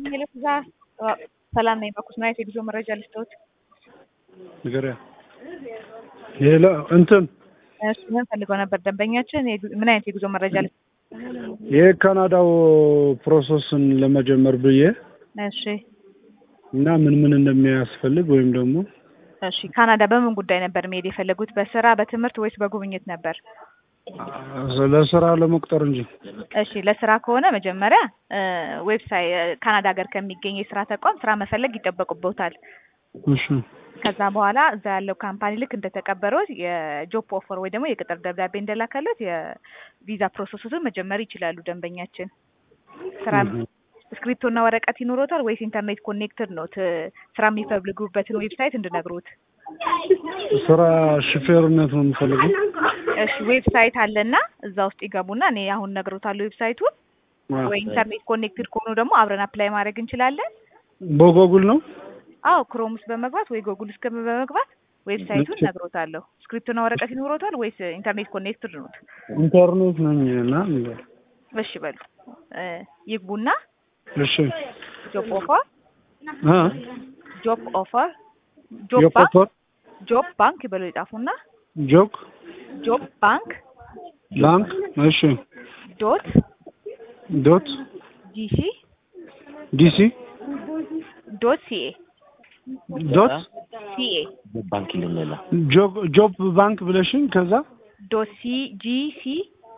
እዛ ሰላም ነኝ። በኩስማየት የጉዞ መረጃ ልስጥዎት። ንገሪያ ሌላ እንትን እሱ ምን ፈልገው ነበር ደንበኛችን? የጉ- ምን አይነት የጉዞ መረጃ ልስጥ? የካናዳው ፕሮሰስን ለመጀመር ብዬ እሺ እና ምን ምን እንደሚያስፈልግ ወይም ደግሞ እሺ። ካናዳ በምን ጉዳይ ነበር መሄድ የፈለጉት? በስራ በትምህርት ወይስ በጉብኝት ነበር? ለስራ ለመቅጠር እንጂ እሺ ለስራ ከሆነ መጀመሪያ ዌብሳይት ካናዳ ሀገር ከሚገኝ የስራ ተቋም ስራ መፈለግ ይጠበቅቦታል። እሺ ከዛ በኋላ እዛ ያለው ካምፓኒ ልክ እንደተቀበሩት የጆብ ኦፈር ወይ ደግሞ የቅጥር ደብዳቤ እንደላከለት የቪዛ ፕሮሰሱን መጀመር ይችላሉ። ደንበኛችን ስራ እስክሪፕቶ እና ወረቀት ይኖሮታል ወይስ ኢንተርኔት ኮኔክትድ ነው? ት- ስራ የሚፈልጉበትን ዌብሳይት እንድነግሩት። ስራ ሹፌርነት ነው የምፈልገው። እሺ ዌብሳይት አለና እዛ ውስጥ ይገቡና እኔ አሁን ነግሮታለሁ ዌብሳይቱን። ወይ ኢንተርኔት ኮኔክትድ ከሆኑ ደግሞ አብረን አፕላይ ማድረግ እንችላለን። በጎጉል ነው አዎ ክሮም ውስጥ በመግባት ወይ ጎጉል ውስጥ በመግባት ዌብሳይቱን እሺ። ነግሮታለሁ። ስክሪፕቶና ወረቀት ይኖሮታል ወይስ ኢንተርኔት ኮኔክትድ ነው? ኢንተርኔት ነኝ እና እሺ በሉ እ ይግቡና እሺ ጆብ ኦፈር አ ጆብ ኦፈር ጆብ ባንክ የቆፈር ጆብ ባንክ ብለው ይጻፉና ጆክ ጆብ ባንክ ባንክ እሺ ዶት ዶት ጂሲ ዲሲ ዶት ሲኤ ዶት ሲኤ ባንክ ልንላ ጆብ ጆብ ባንክ ብለሽኝ ከዛ ዶት ሲ ጂ ሲ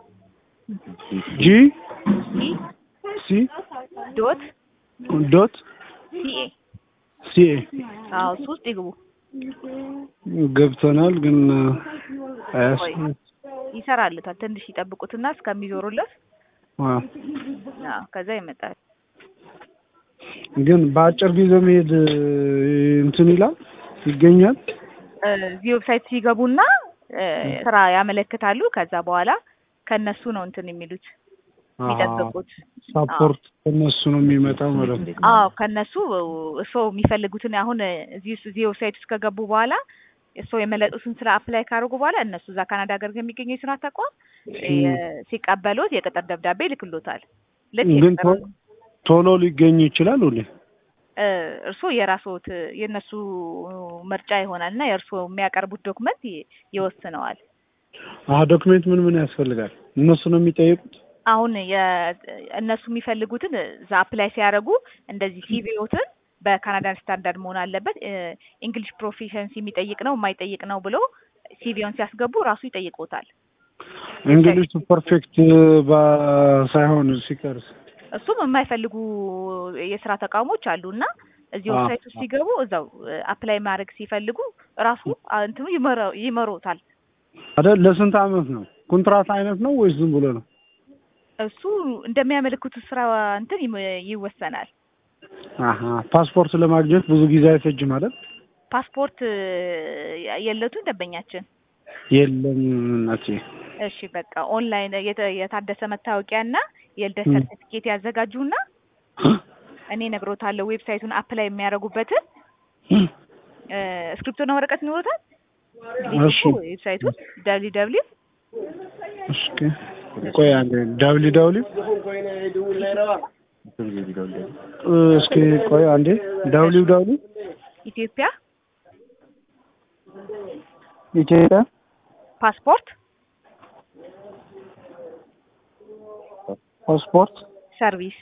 ጂ ሲ ሲ ዶት ዶት ሲኤ ሲኤ አዎ እሱ ውስጥ ይግቡ። ገብተናል ግን አያስ ቆይ ይሰራልታል። ትንሽ ይጠብቁትና እስከሚዞሩለት አዎ። አዎ ከዛ ይመጣል። ግን በአጭር ጊዜ መሄድ እንትን ይላል ይገኛል። እ እዚህ ዌብሳይት ሲገቡና እ ስራ ያመለክታሉ። ከዛ በኋላ ከነሱ ነው እንትን የሚሉት የሚጠብቁት። ሳፖርት ከነሱ ነው የሚመጣው ማለት ነው። አዎ ከነሱ እሶ የሚፈልጉትን አሁን እዚህ ውስጥ እዚህ ዌብሳይት ውስጥ ከገቡ በኋላ እሶ የመለጡትን ስራ አፕላይ ካደረጉ በኋላ እነሱ እዛ ካናዳ ሀገር ከሚገኘው የስራ ተቋም የ- ሲቀበሉት የቅጥር ደብዳቤ ይልክሎታል። ልክ ግን የቅጥር ቶ- ቶሎ ሊገኝ ይችላል ሁሌ እ እርስዎ የራስዎት የእነሱ ምርጫ ይሆናል እና የእርስዎ የሚያቀርቡት ዶክመንት ይ- ይወስነዋል። አዎ ዶክሜንት ምን ምን ያስፈልጋል? እነሱ ነው የሚጠይቁት። አሁን የ- እነሱ የሚፈልጉትን እዛ አፕላይ ሲያደርጉ እንደዚህ ሲቪዎትን በካናዳን ስታንዳርድ መሆን አለበት። እንግሊሽ ፕሮፊሸንሲ የሚጠይቅ ነው የማይጠይቅ ነው ብሎ ሲቪውን ሲያስገቡ ራሱ ይጠይቆታል። እንግሊሽ ፐርፌክት ሳይሆን ሲቀርስ እሱም የማይፈልጉ የስራ ተቋሞች አሉ እና እዚህ አዎ። ዌብሳይት ውስጥ ሲገቡ እዛው አፕላይ ማድረግ ሲፈልጉ ራሱ እንትኑ ይመራ- ይመሮታል። አይደል? ለስንት አመት ነው? ኮንትራት አይነት ነው ወይስ ዝም ብሎ ነው? እሱ እንደሚያመለክቱት ስራ እንትን ይመ- ይወሰናል። አሀ ፓስፖርት ለማግኘት ብዙ ጊዜ አይፈጅም አይደል? ፓስፖርት የለቱን ደንበኛችን የለም እናቴ። እሺ በቃ ኦንላይን የተ- የታደሰ መታወቂያ እና የልደት ም። ሰርቲፊኬት ያዘጋጁና እኔ ነግሮታለሁ ዌብሳይቱን አፕላይ የሚያደርጉበትን እ እስክሪፕቶና ወረቀት ይኖሩታል። እሺ ዌብሳይቱን ደብሊ ደብሊ እስኪ ቆይ አንዴ ዳብሊ ዳብሊ እስኪ ቆይ አንዴ ዳብሊ ዳብሊ ኢትዮጵያ ኢትዮጵያ ፓስፖርት ፓስፖርት ሰርቪስ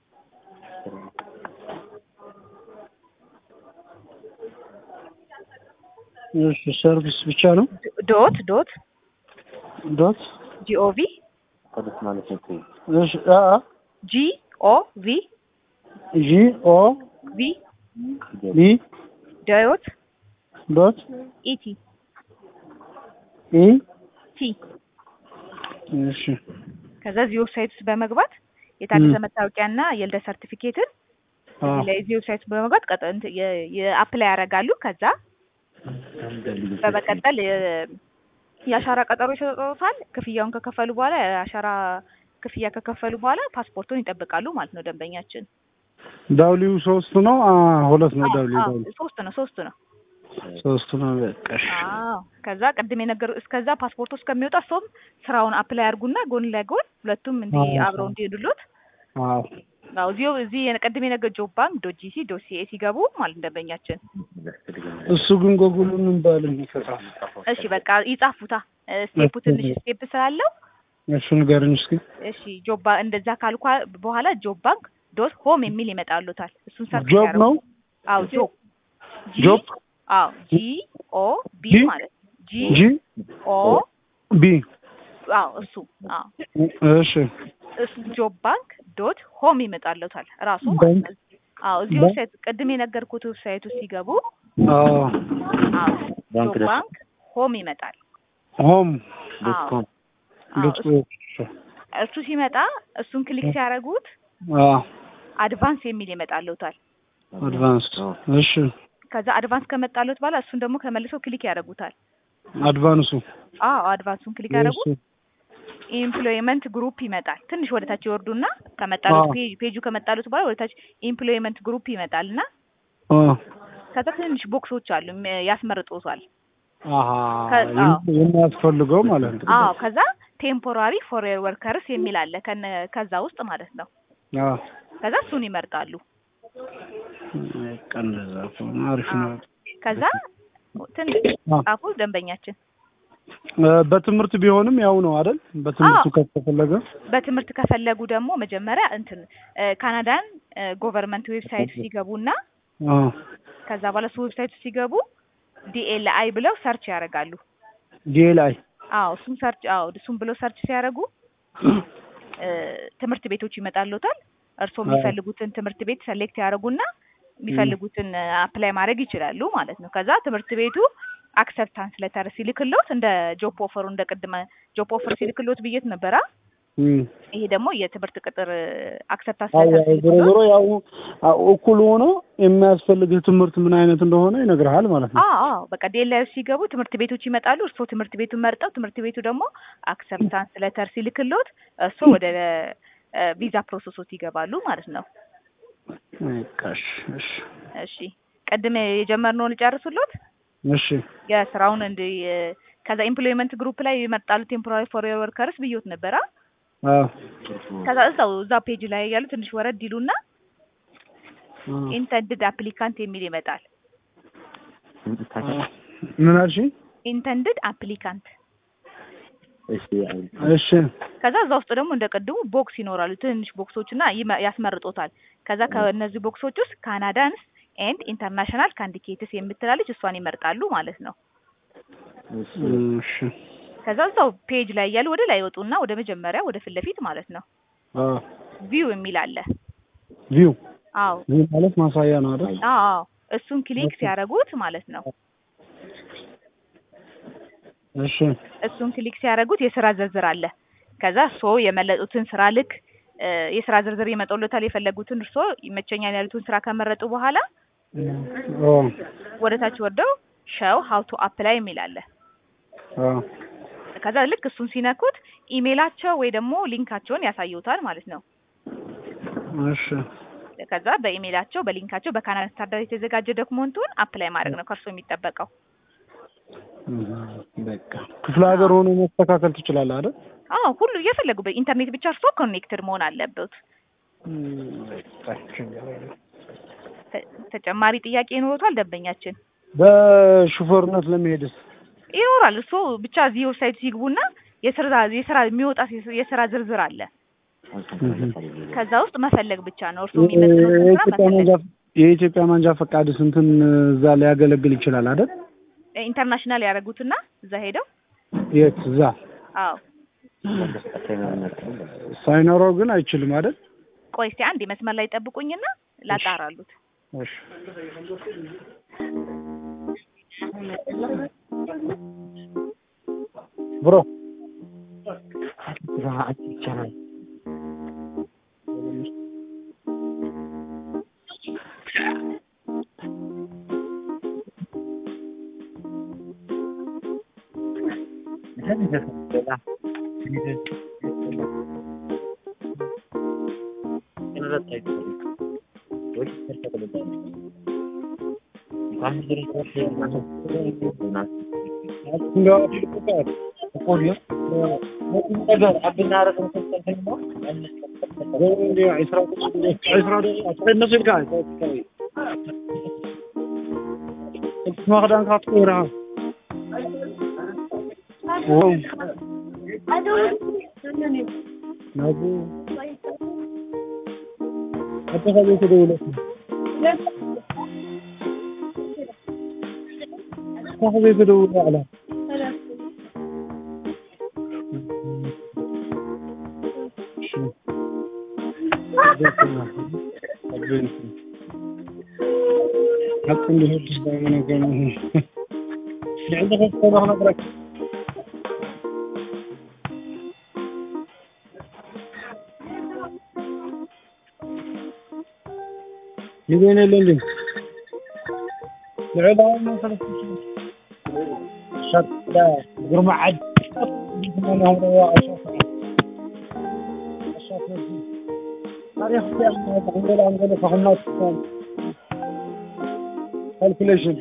እሺ ሰርቪስ ብቻ ነው ዶት ዶት ዶት ጂኦቪ ከደስ ማለት ነው። እሺ አ አ ጂ ኦ ቪ ጂ ኦ ቪ ቢ ዶት ዶት ኢቲ ኢ ቲ እሺ ከዛ እዚህ ዌብሳይት ውስጥ በመግባት የታደሰ መታወቂያና የልደት ሰርቲፊኬትን አ እዚህ ላይ እዚህ ዌብሳይት ውስጥ በመግባት ቀጥ እንትን የ- የአፕላይ ያደርጋሉ። ከዛ በመቀጠል የ- የአሻራ ቀጠሮ ይሰጡታል። ክፍያውን ከከፈሉ በኋላ የአሻራ ክፍያ ከከፈሉ በኋላ ፓስፖርቱን ይጠብቃሉ ማለት ነው ደንበኛችን። ዳብሊው ሶስት ነው አ ሁለት ነው አዎ፣ ዳብሊው አዎ፣ ዳብሊው ሶስት ነው ሶስት ነው። ሶስት ነው በቃ እሺ አዎ ከዛ ቅድም የነገሩ እስከዛ ፓስፖርቱ እስከሚወጣ እሱም ስራውን አፕላይ አድርጉና ጎን ለጎን ሁለቱም እንዲህ አዎ። አብረው እንዲሄዱሎት አዎ አዎ እዚሁ እዚህ ቅድም የነገር ጆብ ባንክ ዶት ጂሲ ዶት ሲኤ ሲገቡ ማለት ደንበኛችን እሱ ግን ጎጉሉን እንባልን ይፈታል። እሺ በቃ ይጻፉታ ስቴፑ ትንሽ ስቴፕ ስላለው እሱ ንገርኝ እስኪ። እሺ ጆብ ባንክ እንደዛ ካልኳ በኋላ ጆብ ባንክ ዶት ሆም የሚል ይመጣሉታል። እሱን ሰርች ጆብ ያደርጉ። ነው አዎ ጆብ ጂ ጆብ አዎ ጂ ኦ ቢ ጂ? ማለት ጂ ጂ ኦ ቢ አዎ እሱ አዎ እሺ እሱ ጆብ ባንክ ዶት ሆም ይመጣሉታል ራሱ ማለት ባንክ ነው። አዎ እዚህ ባንክ? ዌብሳይት ቅድም የነገርኩት ዌብሳይት ውስጥ ሲገቡ አዎ አዎ ባንክ ጆብ ደስ- ባንክ ሆም ይመጣል። ሆም ዶት አዎ ኮም አዎ ዶት እሱ- እሱ ሲመጣ እሱን ክሊክ ሲያደርጉት አዎ አድቫንስ የሚል ይመጣልዎታል። አድቫንስድ እሺ ከዛ አድቫንስ ከመጣልዎት በኋላ እሱን ደግሞ ከመልሰው ክሊክ ያደርጉታል። አድቫንሱ አዎ አድቫንሱን ክሊክ ያደርጉት ኢምፕሎይመንት ግሩፕ ይመጣል። ትንሽ ወደ ታች ይወርዱና ከመጣሉት አዎ። ፔጅ ፔጁ ከመጣሉት በኋላ ወደ ታች ኢምፕሎይመንት ግሩፕ ይመጣልና አዎ ከዛ ትንሽ ቦክሶች አሉ ም- ያስመርጦታል። አሃ ከ- አዎ። የሚያስፈልገው ማለት ነው። አዎ ከዛ ቴምፖራሪ ፎሬን ወርከርስ የሚል አለ ከነ ከዛ ውስጥ ማለት ነው። አዎ ከዛ እሱን ይመርጣሉ። በቃ እንደዛ ከሆነ አሪፍ ነው። ከዛ ትንሽ አዎ። ጻፉ ደንበኛችን እ፣ በትምህርት ቢሆንም ያው ነው አይደል? በትምህርቱ አዎ። ከተፈለገ በትምህርት ከፈለጉ ደግሞ መጀመሪያ እንትን እ፣ ካናዳን ጎቨርንመንት ዌብሳይት ሲገቡና አዎ ከዛ በኋላ እሱ ዌብሳይት ሲገቡ ዲኤልአይ ብለው ሰርች ያደርጋሉ። ዲኤልአይ አዎ እሱም ሰርች አዎ እሱም ብለው ሰርች ሲያደርጉ እ፣ ትምህርት ቤቶች ይመጣሉታል። እርስዎ የሚፈልጉትን ትምህርት ቤት ሰሌክት ያደርጉና የሚፈልጉትን አፕላይ ማድረግ ይችላሉ ማለት ነው። ከዛ ትምህርት ቤቱ አክሰፕታንስ ሌተር ሲልክሎት እንደ ጆብ ኦፈሩ እንደ ቅድመ ጆብ ኦፈር ሲልክሎት ብዬት ነበራ። እም። ይሄ ደግሞ የትምህርት ቅጥር አክሰፕታንስ አዎ ሌተር ያው ዞሮ ዞሮ ያው አዎ፣ እኩል ሆኖ የሚያስፈልግህ ትምህርት ምን አይነት እንደሆነ ይነግርሃል ማለት ነው። አዎ አዎ በቃ ዴላዩ ሲገቡ ትምህርት ቤቶች ይመጣሉ። እርስዎ ትምህርት ቤቱን መርጠው ትምህርት ቤቱ ደግሞ አክሰፕታንስ ሌተር ሲልክሎት እርስዎ ወደ ቪዛ ፕሮሰሶት ይገባሉ ማለት ነው። በቃ እሺ እሺ እሺ ቅድም የጀመርነውን ልጨርሱሎት እሺ የስራውን እንደ ከዛ ኤምፕሎይመንት ግሩፕ ላይ ይመርጣሉ ቴምፖራሪ ፎሬን ወርከርስ ብዮት ነበራ። አዎ ከዛ እዛው እዛ ፔጅ ላይ ያሉ ትንሽ ወረድ ይሉና አዎ። ኢንተንድድ አፕሊካንት የሚል ይመጣል። ምን አልሽኝ? ኢንተንድድ አፕሊካንት እሺ አይ- እሺ ከዛ እዛ ውስጥ ደግሞ እንደ ቅድሙ ቦክስ ይኖራሉ ትንንሽ ቦክሶች እና ይመ- ያስመርጦታል። ከዛ ከእነዚህ ቦክሶች ውስጥ ካናዳንስ ኤንድ ኢንተርናሽናል ካንዲኬትስ የምትላለች እሷን ይመርጣሉ ማለት ነው። እሺ እሺ ከዛ እዛው ፔጅ ላይ እያሉ ወደ ላይ ይወጡና ወደ መጀመሪያ ወደ ፊት ለፊት ማለት ነው አዎ ቪው የሚል አለ። ቪው አዎ ቪው ማለት ማሳያ ነው አይደል? አዎ አዎ እሱን ክሊክ ሲያደርጉት ማለት ነው እሺ እሱን ክሊክ ሲያደርጉት የስራ ዝርዝር አለ። ከዛ እርስዎ የመለጡትን ስራ ልክ እ፣ የስራ ዝርዝር ይመጣልዎታል። የፈለጉትን እርስዎ ይመቸኛል ያሉትን ስራ ከመረጡ በኋላ ኦ ወደ ታች ወርደው ሸው ሀው ቱ አፕላይ የሚል አለ። አዎ ከዛ ልክ እሱን ሲነኩት ኢሜላቸው ወይ ደግሞ ሊንካቸውን ያሳዩታል ማለት ነው። እሺ ከዛ በኢሜላቸው በሊንካቸው በካናዳ ስታንዳርድ የተዘጋጀ ዶክመንቱን አፕላይ ማድረግ ነው ከእርሶ የሚጠበቀው። እህ፣ በቃ ክፍለ ሀገር ሆኖ መስተካከል ትችላለህ አይደል? አዎ ሁሉ እየፈለጉበት ኢንተርኔት ብቻ እርሶ ኮኔክትድ መሆን አለበት። ተ- ተጨማሪ ጥያቄ ይኖሮታል ደንበኛችን? በሹፌርነት ለመሄድስ ይኖራል። እርሶ ብቻ እዚህ ዌብሳይት ሲግቡና የስራ የስራ የሚወጣ የስራ ዝርዝር አለ። ከዛ ውስጥ መፈለግ ብቻ ነው። እርሶ የሚመጥኑትን ስራ የኢትዮጵያ መፈለግ። መንጃ የኢትዮጵያ መንጃ ፈቃድ ስንትን እዛ ሊያገለግል ይችላል አይደል? ኢንተርናሽናል ያደረጉትና እዛ ሄደው የት እዛ አዎ ሳይኖረው ግን አይችልም አይደል? ቆይ እስቲ አንድ መስመር ላይ ጠብቁኝና ላጣራሉት። እሺ ብሮ ይቻላል እንደ ነገር አብናረግ عندي عشرة عشرة عشرة نص الكاي انت ما غدا كاتورها واو نابو حتى خليك دولة صاحبي بدولة على شو حتى اللي هو دائما كان عندك الصباح نقرأ يبين اللي العلا ما خلص شط لا قرمع عد انا هو تاريخ عندنا عندنا فهمنا calculation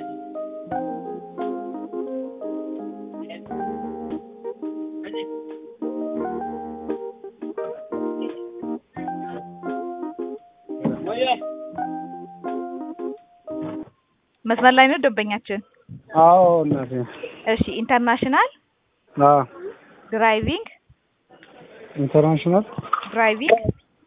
መስመር ላይ ነው ደንበኛችን። አዎ እናቴ እሺ ኢንተርናሽናል አዎ ድራይቪንግ ኢንተርናሽናል ድራይቪንግ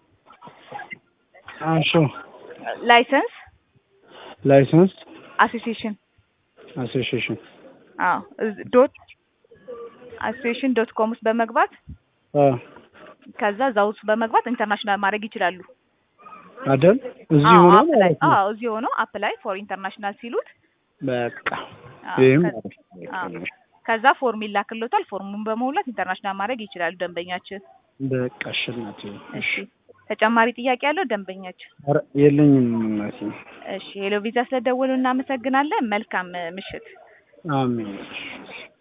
አንሹ ላይሰንስ ላይሰንስ አሶሲዬሽን አሶሲዬሽን አዎ እዝ- ዶት አሶሲዬሽን ዶት ኮም ውስጥ በመግባት አ ከዛ እዛ ውስጥ በመግባት ኢንተርናሽናል ማድረግ ይችላሉ። አይደል እዚህ አዎ ሆኖ አፕላይ ማለት ነው አዎ እዚህ ሆኖ አፕላይ ፎር ኢንተርናሽናል ሲሉት በቃ አዎ፣ ይሄም ከ- አዎ። ከዛ ፎርም ይላክሎታል። ፎርሙን በመሙላት ኢንተርናሽናል ማድረግ ይችላሉ ደንበኛችን። በቃ እሺ እናቴ እሺ ተጨማሪ ጥያቄ ያለው ደንበኛችን? ኧረ የለኝም እናቴ እሺ ሄሎ ቪዛ ስለደወሉ እናመሰግናለን። መልካም ምሽት። አሜን